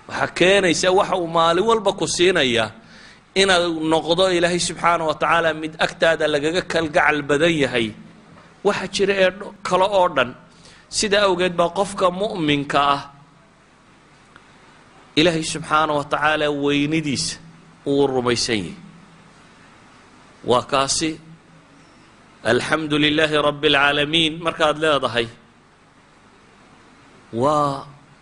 waxaa keenaysa waxa uu maalin walba ku siinaya inaad noqdo ilaahay subxaana wa tacaala mid agtaada lagaga kalgacal badan yahay waxa jira ee kale oo dhan sida awgeed baa qofka mu'minka ah ilaahay subxaana wa tacaala weynidiisa uu rumaysan yahay waa kaasi alxamdu lilaahi rabbi اlcaalamiin markaad leedahay waa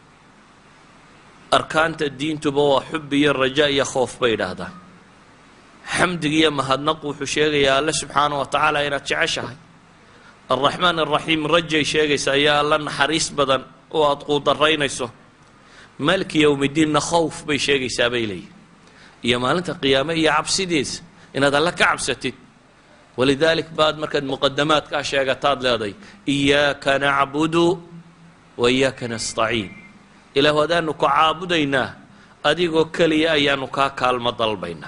arkaanta diintuba waa xub iyo raja iyo khoof bay idhaahdaan xamdiga iyo mahadnaqu wuxuu sheegayaa alle subxaana wa tacaala inaad jeceshahay alraxmaan araxiim rajay sheegaysaa iyo alla naxariis badan oo aada quudaraynayso maaliki yowmidiinna khowf bay sheegaysaa bay leeyihin iyo maalinta qiyaame iyo cabsidiisa inaad alle ka cabsatid walidaalik baad markaad muqadamaadkaa sheegataad leedahay iyaaka nacbudu wa iyaaka nastaciin ilaah adaanu ku caabudaynaa adigoo keliya ayaanu kaa kaalmo dalbaynaa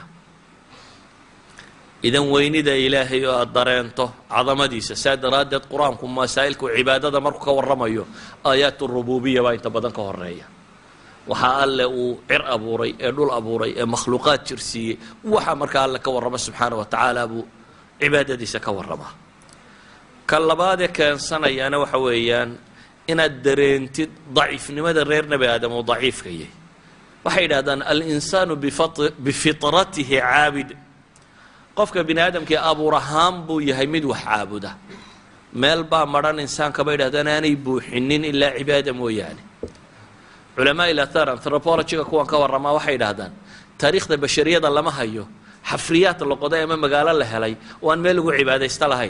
idan weynida ilaahay oo aada dareento cadamadiisa saa daraaddeed qur-aanku masaa'ilku cibaadada markuu ka warramayo aayaat rububiya baa inta badan ka horeeya waxaa alle uu cir abuuray ee dhul abuuray ee makhluuqaad jirsiiyey waxaa markaa alle ka warrama subxaana wa tacaala buu cibaadadiisa ka warramaa ka labaadee keensanayaana waxa weeyaan inaad dareentid daciifnimada reer nebi aadam uu daciifka yahay waxay yidhahdaan alinsaanu bifitratihi caabid qofka bini aadamkii abuur ahaan buu yahay mid wax caabuda meel baa madhan insaanka bay yidhahdaan aanay buuxinin ilaa cibaada mooyaane culamaa ilathar anthropologyga kuwan ka warramaa waxay yidhahdaan taariikhda bashariyada lama hayo xafriyaad la qoday ama magaalo la helay oo aan meel lagu cibaadaysto lahayn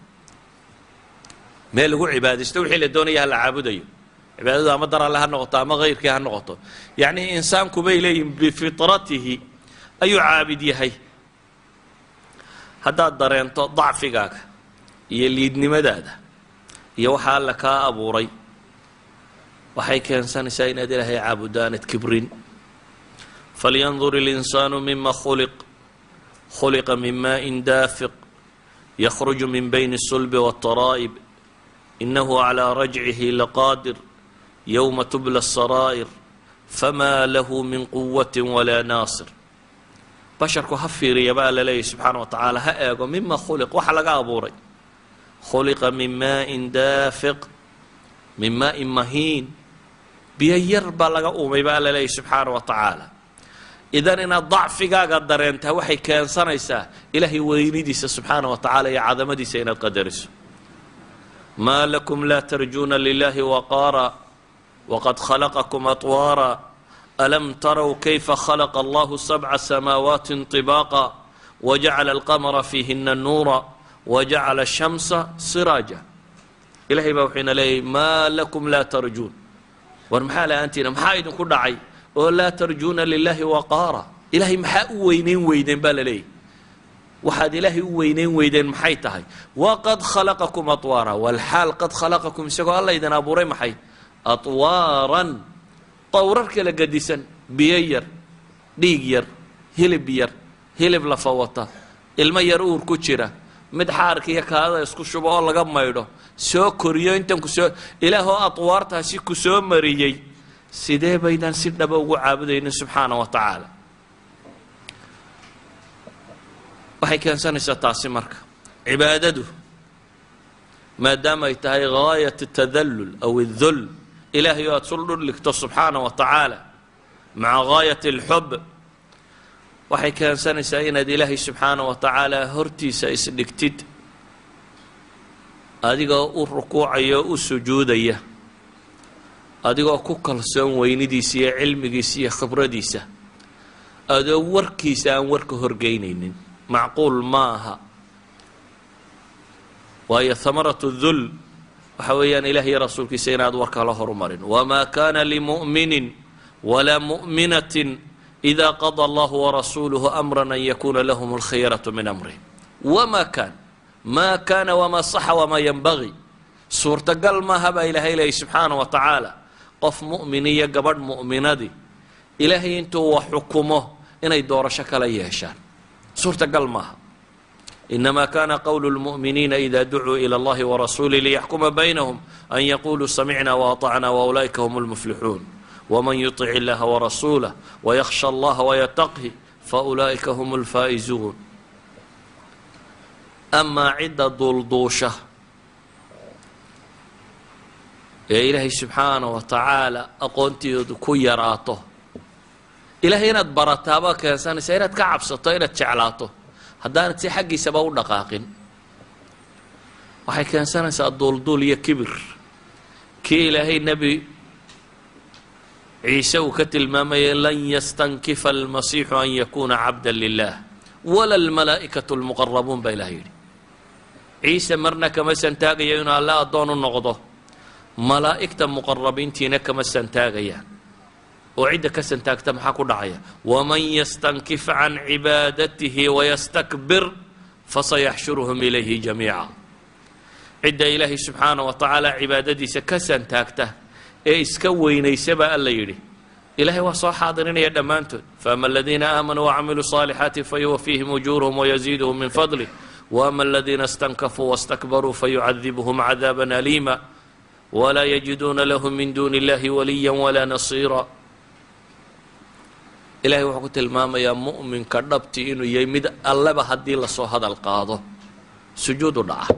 meel lagu cibaadaysto wixii la doonaya ha la caabudayo cibaadadu ama dar alle ha noqoto ama kayrkii ha noqoto yacni insaanku bay leeyihin bifitratihi ayuu caabid yahay haddaad dareento dacfigaaga iyo liidnimadaada iyo waxaa alle kaa abuuray waxay keensanaysaa inaad ilaahay caabuddo aanad kibrin falyandur اlinsaanu mima khuliq khuliqa min maaءin daafiq yakhruju min bayni الsulbi wالtaraa'ib inahu calىa rajcihi laqaadir yowma tubla الsaraa'ir fama lahu min quwati walaa naasir basharku ha fiiriya baa la leeyahy subxaana wa tacaala ha eego mima khuliq waxa laga abuuray khuliqa min maaءin daafiq min maaءin mahiin biyo yar baa laga uumay baa la leeyahy subxaana wa tacaala idan inaad dacfigaaga dareentaa waxay keensanaysaa ilaahay weynidiisa subxaana wa tacaala iyo cadamadiisa inaad qadariso maa lakum laa tarjuuna lilahi waqaara waqad khalaqakum atwaara alam taraw kayfa khalaqa allahu sabca samaawaati طibaaqa wajacala alqamara fiihina nuura wajacala ashamsa siraaja ilahay baa wuxuu ina leeyahy maa lakum laa tarjuun war maxaa la-aantiina maxaa idinku dhacay oo laa tarjuuna lilahi waqaara ilaahay maxaa u weyneyn weydeen baa la leeyahy waxaad ilaahay u weyneyn weydeen maxay tahay waqad khalaqakum atwaara walxaal qad khalaqakum isagoo alla idin abuuray maxay atwaaran tawrar kala gadisan biyo yar dhiig yar hilib yar hilib lafa wata ilmo yar uur ku jira mid xaarka iyo kaadada isku shubo oo laga maydho soo koriyo intan kusoo ilaahoo atwaartaasi ku soo mariyey sidee baydaan si dhaba ugu caabudaynin subxaana wa tacaala waxay keensanaysaa taasi marka cibaadadu maadaama ay tahay gaayat tadallul aw اdul ilaahay oo aada sul dhudhigto subxaana wa tacaala maca gaayat اlxub waxay keensanaysaa inaad ilaahay subxaana wa tacaala hortiisa isdhigtid adigoo u rukuucaya oo u sujuudaya adigoo ku kalsoon weynidiisa iyo cilmigiisa iyo khibradiisa adoo warkiisa aan warka horgeynaynin macquul ma aha waayo hamaratu dul waxa weeyaan ilaah iyo rasuulkiisa inaad warka la horumarin wamaa kana limu'minin walaa mu'minatin ida qada allahu warasuuluhu amra an yakuna lahum alkhiyaratu min amrihim wama kan ma kana wamaa saxa wamaa yanbagii suurtagal maaha baa ilaahay leeyay subxaana wa tacaala qof mu'min iyo gabadh mu'minadii ilaahay intuu wax xukumo inay doorasho kala yeeshaan suurtagal maaha inama kana qowlu lmu'miniina ida ducuu ila allahi warasuulih liyaxkuma baynahum an yaquluu samicna waatacna waulaa'ika hum lmuflixuun wman yuطic illaha warasuulah wayakhsha allaha wayataqhi faulaa'ika hum lfaa'izuun amaa cidda duulduusha ee ilaahay subxaana wa tacaala aqoonteedu ku yaraato ilahay inaad barataabaa keensanaysa inaad ka cabsato inaad jeclaato haddaanad si xaggiisaba u dhaqaaqin waxay keensanaysaa duulduul iyo kibir kii ilaahay nebi ciise uu ka tilmaamayay lan yastankifa almasiixu an yakuuna cabda lilah wala almalaa'ikatu lmuqarabuun baa ilahay yidhi ciise marna kama santaagayo inuu alle addoon u noqdo malaa'igta muqarabiintiina kama santaagayaan oo cidda ka santaagta maxaa ku dhacaya waman yastankif can cibaadatihi wayastakbir fasayaxshuruhum ilayhi jamiica cidda ilaahay subxaana wa tacaala cibaadadiisa ka santaagta ee iska weynaysa baa alla yidhi ilahay waa soo xaadirinaya dhammaantood faama aladiina aamanuu wacamiluu صaalixaati fayuwafiihim ujuurahum wayaziiduhum min fadlih waama aladiina stankafuu wastakbaruu fayucadibuhum cadaaba aliima walaa yajiduuna lahum min duuni illahi waliya walaa nasiira ilahay wuxuu ku tilmaamayaa mu'minka dhabti inuu yahay mid alleba haddii lasoo hadal qaado sujuudu dhaca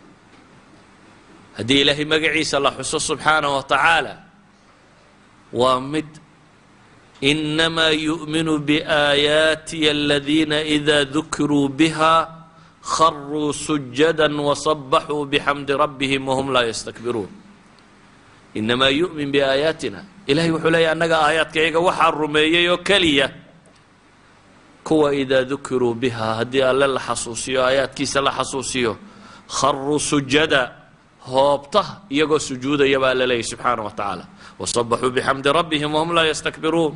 haddii ilaahay magaciisa la xuso subxaanaه wa tacaala waa mid inamaa yu'minu biaayaatiya aladiina ida dukiruu biha kharuu sujada wasabaxuu bixamdi rabbihim wahum laa yastakbiruun inamaa yu'min biaayaatina ilahay wuxuu leeyahy annaga aayaadkayaga waxaa rumeeyey oo keliya kuwa idaa dukiruu biha haddii alle la xasuusiyo aayaadkiisa la xasuusiyo kharuu sujada hoobta iyagoo sujuudaya baa la leeyahy subxaana wa tacaala wasabaxuu bixamdi rabbihim wahum laa yastakbiruun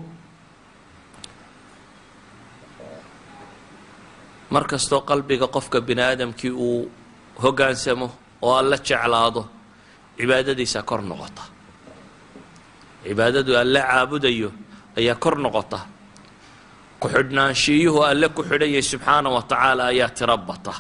mar kastoo qalbiga qofka bini aadamkii uu hoggaansamo oo alla jeclaado cibaadadiisa kor noqota cibaadadu alle caabudayo ayaa kor noqota ku-xidhnaanshiyuhu alle ku xidhan yahay subxaana wa tacaala ayaa tiro bata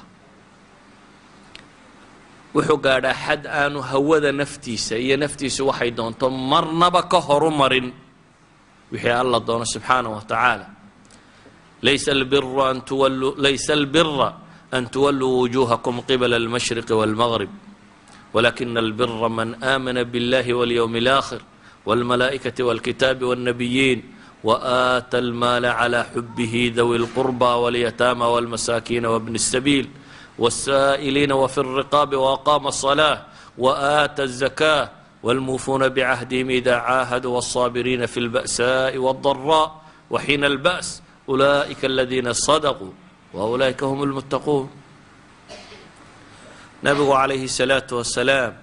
wuxuu gaadhaa xad aanu hawada naftiisa iyo naftiisu waxay doonto marnaba ka horu marin wixii alla doono subxaana wa tacaala laysa albira an tuwalluu laysa albira an tuwalluu wujuuhakum qibala almashriqi walmaghrib walakina albira man aamana biاllahi walyowmi اlآkhir wاlmalaa'ikati wاlkitaabi wاlnabiyiin وآتى المال على حبه ذوي القربى واليتامى والمساكين وابن السبيل والسائلين وفي الرقاب وأقام الصلاة وآتى الزكاة والموفون بعهدهم إذا عاهدوا والصابرين في البأساء والضراء وحين البأس أولئك الذين صدقوا وأولئك هم المتقون نبgu عليه الصلاaة وaسلاaم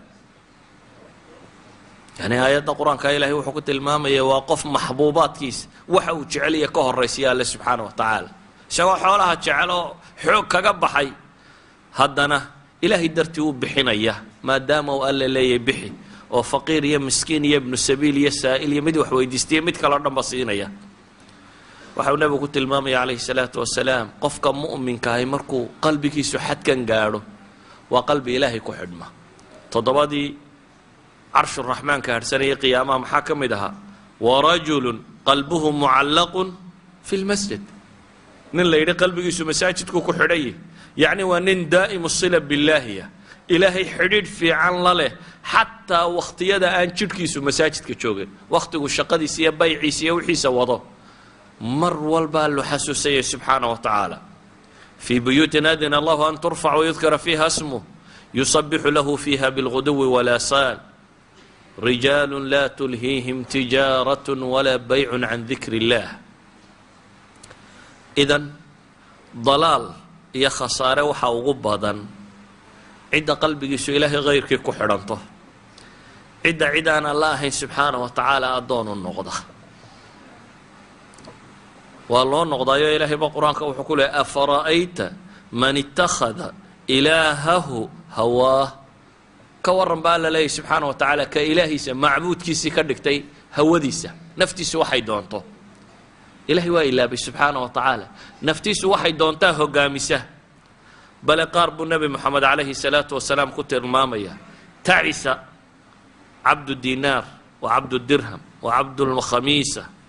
yani aayadda qur-aanka ilahay wuxuu ku tilmaamaya waa qof maxbuubaadkiisa waxa uu jeceliya ka horaysiya alle subxaana wa tacaala isagoo xoolaha jecel oo xoog kaga baxay haddana ilaahay dartii u bixinaya maadaama uu alle leeyahy bixi oo faqiir iyo miskiin iyo ibnu sabiil iyo saa'il iyo mid wax weydiistaiyo mid kaleo dhanba siinaya waxau nebigu ku tilmaamaya calayhi salaatu wasalaam qofka mu'minkahay markuu qalbigiisu xadkan gaadho waa qalbi ilaahay ku xidhma toddobadii carshuraxmaanka harhsanayay qiyaamaha maxaa ka mid ahaa warajulun qalbuhu mucallaqun fi lmasjid nin la yidhi qalbigiisu masaajidku ku xidhanyah yacni waa nin daa'imu sila billaahiya ilaahay xidhiidh fiican la leh xataa wakhtiyada aan jidhkiisu masaajidka joogin wakhtigu shaqadiisa iyo bayciisa iyo wixiisa wado mar walbaa lu xasuusayay subxaana wa tacaala fii buyuutin adina allahu an turfac wayudkara fiiha smuh yusabixu lahu fiiha bilguduwi walaasaal rijaalu laa tulhiihim tijaarat walaa baycun can dikri illaah idan dalaal iyo khasaare waxaa ugu badan cidda qalbigiisu ilaahay hayrkii ku xidhanto cidda cid aan alla ahayn subxaana wa tacaala addoonu noqda waa loo noqdaayo ilaahayba qur-aanka wuxuu ku leeyay afara'ayta man ittakhada ilaahahu hawaah ka warran baa alla leeyahy subxaana wa tacaala ka ilaahiisa macbuudkiisii ka dhigtay hawadiisa naftiisu waxay doonto ilahay waa ilaabay subxaana wa tacaala naftiisu waxay doontaa hogaamisa bale qaar buu nebi moxamed calayhi salaatu wasalaam ku tilmaamaya tacisa cabdu dinaar wa cabdu dirham wa cabdulkhamiisa